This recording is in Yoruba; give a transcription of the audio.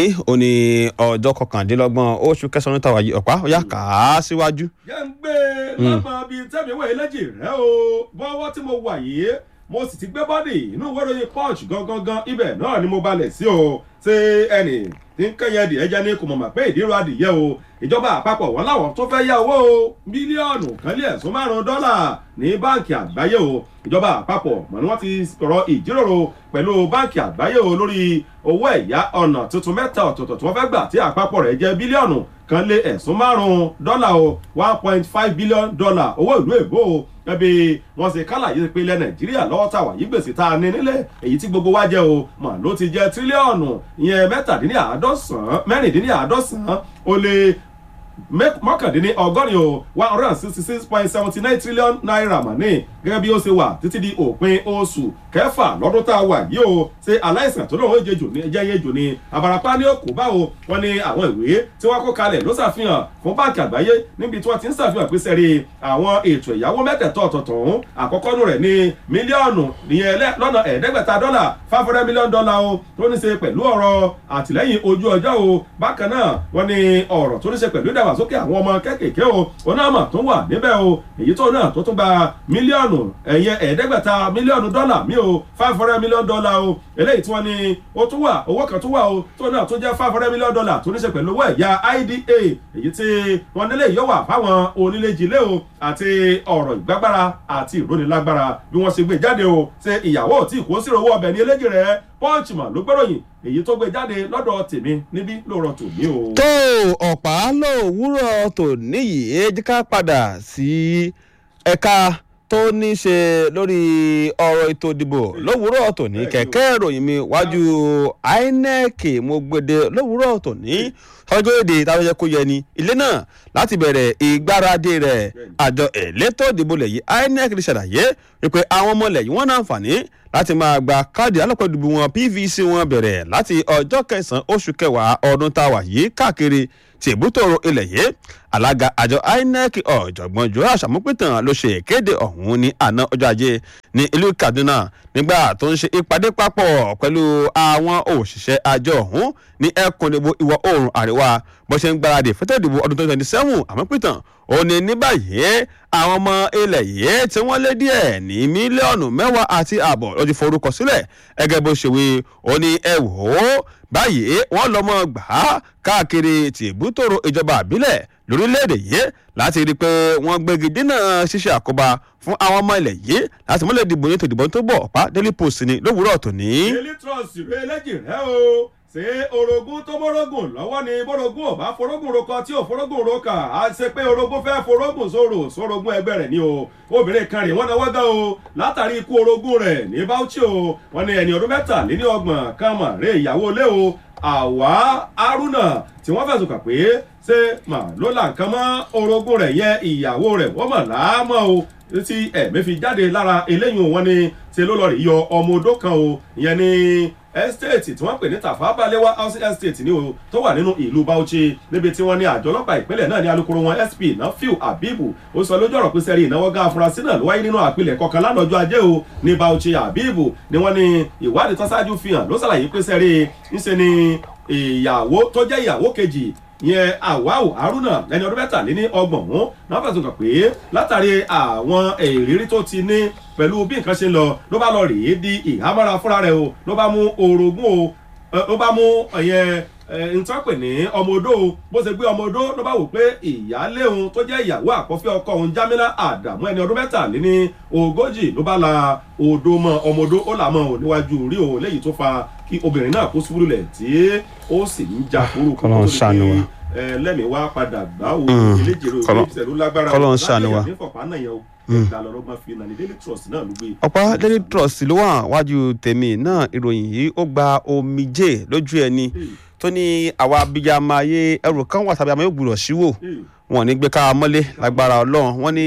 ó ní ọjọ́ kọkàndínlọ́gbọ̀n oṣù kẹsàn-án tàwa yìí ọ̀pá ó yá kà á síwájú. jẹ́ ń gbé lápá bíi tẹ́mi wẹ̀ lẹ́jì rẹ̀ o bọ́wọ́ tí mo wà yìí mo sì ti gbé bọ́dì inú ìwé ìròyìn punch gangan ibẹ̀ náà ni mo balẹ̀ sí o ṣé ẹnì tí ń kẹ́yìn ẹdì ẹja ní kò mọ̀ mà pé ìdírò adìyẹ o ìjọba àpapọ̀ wọn láwọn tó fẹ́ yá owó o mílíọ̀nù kan lé ẹ̀sùn márùn-ún dọ́là ní báǹkì àgbáyé o ìjọba àpapọ̀ mọ̀ ni wọ́n ti sọ̀rọ̀ ìjíròrò pẹ̀lú báǹkì àgbáyé o lórí owó ẹ̀yá ọ̀nà tuntun mẹ́ta ọ̀tọ̀ọ̀tọ̀ tí wọ́n fẹ́ gbà tí àpapọ̀ rẹ̀ jẹ́ bílíọ̀nù kan lé ẹ̀sùn márùn-ún dọ́là o one point five billion dollar owó ìlú èbó o ẹbí wọn ṣe kálàyé pé ilẹ̀ nàìjíríà lọ́wọ́ tàwa yìí gbèsè tá a ní nílẹ̀ èyí tí gbogbo wa jẹ́ o mà ló ti jẹ́ tírílíọ̀nù ìyẹn mẹ́tàdínláàádọ́sàn mẹ́rìndínláàádọ́sàn ó lé mọ́kàndínní ọgọ́rin o one hundred and sixty six point seventy nine trillion naira mà ní gẹ́gẹ́ bí ó ṣe wà títí di òpin oṣù kẹfà lọ́dún tá a wà yìí o ṣe aláìsàn tó lóun jẹjò ní ẹjẹ yẹjò ní abarapá ní òkú báwo wọn ní àwọn ìwé tí wọ́n kó kalẹ̀ ló ṣàfihàn fún báńkì àgbáyé níbi tí wọ́n ti ń ṣàfihàn pé sẹ́rí àwọn ètò ìyàwó mẹ́tẹ̀ẹ̀tọ̀ ọ̀tọ̀ọ̀tọ̀ ọ̀hún àkọ́kọ́ nù rẹ̀ ní mílíọ̀nù ìyẹn lọ́nà ẹ̀ẹ́dẹ́gbẹ̀ta dọ́là five hundred million dollar o tó ní ṣe pẹ̀lú ọ̀rọ̀ àtìlẹ́yìn ojú ọjọ́ o bákan náà wọ́n ní ọ̀rọ̀ tó ní ṣe pẹ̀lú ìdàgbàsókè àwọn ọmọ kéékèèké o onáàmà tó wà níbẹ̀ o èyí tó náà tó tún gba mílíọ̀nù ẹ̀yẹ ẹ̀ẹ́dẹ́gbẹ̀ta mílíọ̀nù dọ́là mi o five hundred million dollar o eléyìí tí wọ́n ní ó tún wà owó kan tún wà o tó náà tó jẹ́ five hundred million dollar tó ní ṣe pẹ̀lú owó ẹ̀yà ida èyí tí wọ́n nílé yóò wà fáwọn onílé-jilé o àti ọ̀rọ̀ ìgbàgbára àti ìrónilágbára bí wọ́n ṣe gbé jáde o ṣe ìyàwó tí kò sí owó ọbẹ̀ ní eléjì rẹ̀ pọ́ǹchì mà ló gbẹ́ròyìn èyí tó gbé jáde lọ́dọ̀ tèmi níbí lóòrọ̀ tòní o. tó ọ̀pá lòwúrọ̀ tòní yìí jẹ́ ká padà sí ẹ̀ka tó ní ṣe lórí ọ̀rọ̀ ètò ìdìbò lówùúrọ̀ tòní kẹ̀kẹ́ ìròyìn mi wájú inec mo gbede lówùúrọ̀ tòní ọjọ́ èdè táwọn yẹ kó yẹ ni ilé náà láti bẹ̀rẹ̀ ìgbáradì rẹ̀ àjọ elétò ìdìbò lẹ̀ yìí inec ti ṣàlàyé wípé àwọn ọmọ ilẹ̀ yìí wọ́n náà fàní láti máa gba káàdì alọ́pọ̀ ìdìbò wọn pvc wọn bẹ̀rẹ̀ láti ọjọ́ kẹsàn-án oṣù kẹwàá ọdún tá a wà yìí káàkiri tìbútòrò ilẹ̀ yìí alága àjọ inec ọ̀jọ̀gbọ́n joash amúpìtàn ló ṣe ìkéde ọ̀hún ní àná ọjọ́ ajé ní ìlú kaduna nígbà tó ń ṣe ìpàdé papọ̀ pẹ̀lú àwọn òṣìṣẹ́ àjọ ọ̀hún ní ẹkùn ìdìbò ìwọ̀ oòrùn àríwá bó ṣe ń gbáradì fẹ́tọ̀ ìdìbò ọdún twenty twenty seven amúpìtàn ó ní ní báyìí àwọn ọmọ ilẹ̀ yìí tí wọ́n lé díẹ̀ ní mílíọ̀nù mẹ́wàá àti ààbọ̀ ló ti forúkọ sílẹ̀ ẹgẹ́ bó ṣe wí ó ní ẹ wò ó báyìí wọ́n lọ́mọ gbà á káàkiri tìbútòrò ìjọba àbílẹ̀ lórílẹ̀‐èdè yìí láti rí i pé wọ́n gbégi dínà ṣíṣe àkóbá fún àwọn ọmọ ilẹ̀ yìí láti mọ́lẹ̀ dìbò ní tòdìbò tó bọ̀ ọ̀pá daily post ni lówùúrọ̀ tòní. daily trust rẹ lẹ́jì rẹ o ṣé orogún tó mọ́rọ́gùn lọ́wọ́ ni bọ́rọ̀gùn ò bá forógùn rokọ tí ò forógùn roka á ṣe pé orogún fẹ́ forógùn sòrò sórogún ẹgbẹ́ rẹ̀ ni o obìnrin kan rè wọ́n náwó gan o látàrí ikú orogún rẹ̀ ní bauchi o wọ́n ní ẹni ọdún mẹ́tàléní ọgbọ̀n kan mà rè ìyàwó lé o àwa haruna tí wọ́n fẹ̀sùn kàn pé ṣé mà ló là nǹkan mọ́ orogún rẹ̀ yẹ ìyàwó rẹ̀ wọ́n mọ̀ láàmọ́ o tí ẹ̀mí fi jáde lára eléyìí wọn ni ṣe ló lọ rí yọ ọmọ odó kan o ìyẹn ní estate tí wọ́n pè ní tafa balewa housing estate ní o tó wà nínú ìlú bauchi níbi tí wọ́n ní àjọ ọlọ́pàá ìpínlẹ̀ náà ní alukoro wọn sp nafiu abibu ó sọ lójú ọ̀rọ̀ pé sẹ́rí ìnáwó gá afurasí náà ló wáyé nínú àpilẹ̀ kọkàn lánàájọ́ ajé o ní bauchi abibu ni wọ́n ní ìwádìí tó ṣáájú fi hàn ló ṣàlàyé pé sẹ́rí ńṣe ni ìyàwó tó jẹ́ ìyàwó kejì yẹn àwáwò haruna ẹni ọdún mẹ́tàléní ọgbọ̀n wọn náà fẹ̀sùn kàn pé látàrí àwọn ìrírí tó ti ní pẹ̀lú bí nǹkan ṣe ń lọ ló bá lọ rèé di ìhámọ́ra fúnra rẹ̀ o ló bá mú orogún o ló bá mú ẹ̀yẹn ntọ́pẹ̀ ní ọmọ odó o bó ṣe gbé ọmọ odó ló bá wò pé ìyáálé òun tó jẹ́ ìyàwó àkọ́fẹ́ ọkọ òun jámínà àdàmú ẹni ọdún mẹ́tàléní ogójì ló bá la odó mọ ọmọ odó ó là mọ ò níwájú rí òun léyìí tó fa kí obìnrin náà kó ṣubú lulẹ̀ tí ó sì ń ja kúrú kó tó di pé lẹ́mìí wá padà gbá o eléjèrè òbí ìṣẹ̀lú lágbára kọ́lọ́ ń ṣàánú wa. láti ẹ̀mí fọ̀pá náà yẹn o ẹ̀ka lọ́rọ́gbọ́n fi nàní daily trust náà ló gbé. ọ̀pá daily trust ló wà wájú tèmi náà ìròyìn yìí ó gba omijé lójú ẹni tó ní àwa abiyamọ ayé ẹrù kan wà tàbí àmọ́ yóò gbúdọ̀ síwò wọn ò ní gbé ká mọ́lé lágbára ọlọ́run wọn ní